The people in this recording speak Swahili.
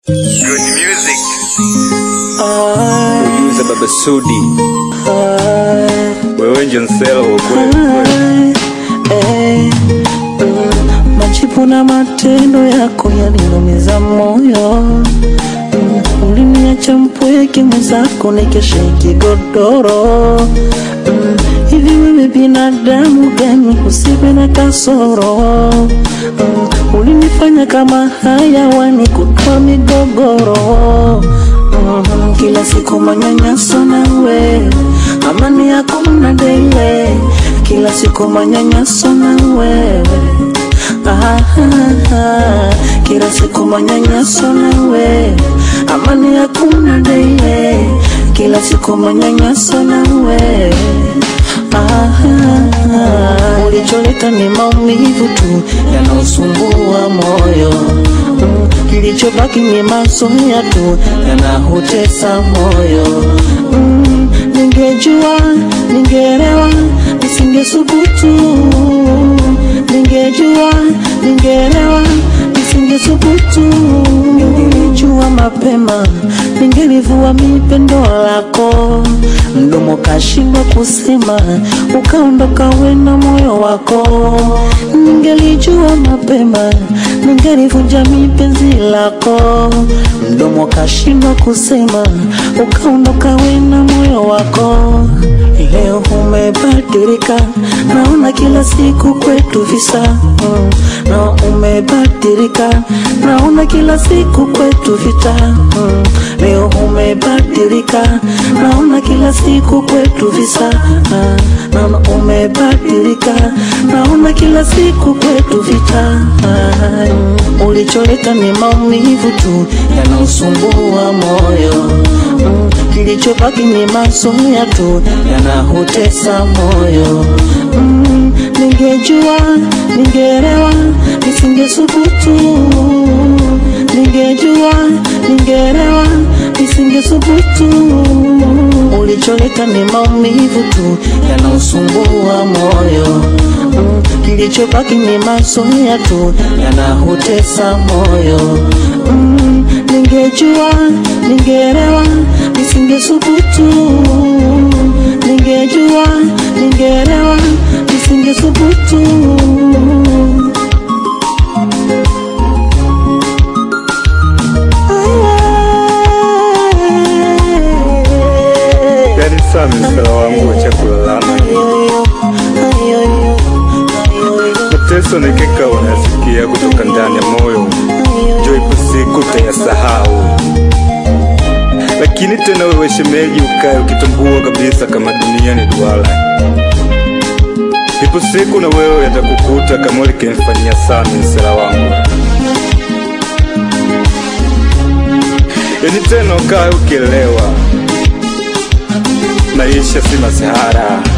Good music. Producer Baba Sudi, wewe ndio nsela wa kweli kweli. Eh, mm, majibu na matendo yako yalinumiza moyo mm, uliniacha mpweke mwenzako nikesheki godoro mm, hivi wewe binadamu gani usiwe na kasoro mm, ulinifanya kama hayawani kutoa migogoro mm, kila siku manyanyaso nawe amani yako mna dele kila siku manyanyaso na wewe ah, ah, ah. kila siku manyanyaso na wewe amani hakuna dele kila siku manyanyaso na wewe ah, ah, ah. ulicholeta ni maumivu tu yanaosumbua moyo mm, kilichobaki ni mazoea tu yanahutesa moyo mm, ningejua ningerewa nisingesubutu ningejua ningerewa nisingesubutu ningelijua mapema ningelivua mipendo lako mdomo kashindwa kusema ukaondoka wena moyo wako ningelijua mapema ningelivunja mipenzi lako mdomo kashindwa kusema ukaondoka wena moyo wako leo umebadilika naona kila siku kwetu visa mm. na umebadilika naona kila siku kwetu vita mm. leo umebadilika naona kila siku kwetu visa ah. naona umebadilika naona kila siku kwetu vita ah. mm. ulicholeta ni maumivu tu yanaosumbua moyo mm. kilichobaki ni mazoea tu yanahutesa moyo mm. ningejua ningerewa nisingesubutu ningejua ningerewa nisingesubutu ulicholeta ni maumivu tu yanaosumbua moyo mm. kilichobaki ni mazoea tu yanahutesa moyo mm. ningejua ningerewa nisingesubutu ningejua ningerewa nisingesubutu Yani Sami nsela wangu wa chakulalama, mateso nikika unasikia kutoka ndani ya moyo, jo ipo siku utayasahau. Lakini tena wewe shemeji, ukae ukitambua kabisa kama dunia ni duara. Ipo siku na wewe yatakukuta kama ulikimfanyia Sami nsela wangu. Yani tena ukae ukielewa maisha si masihara,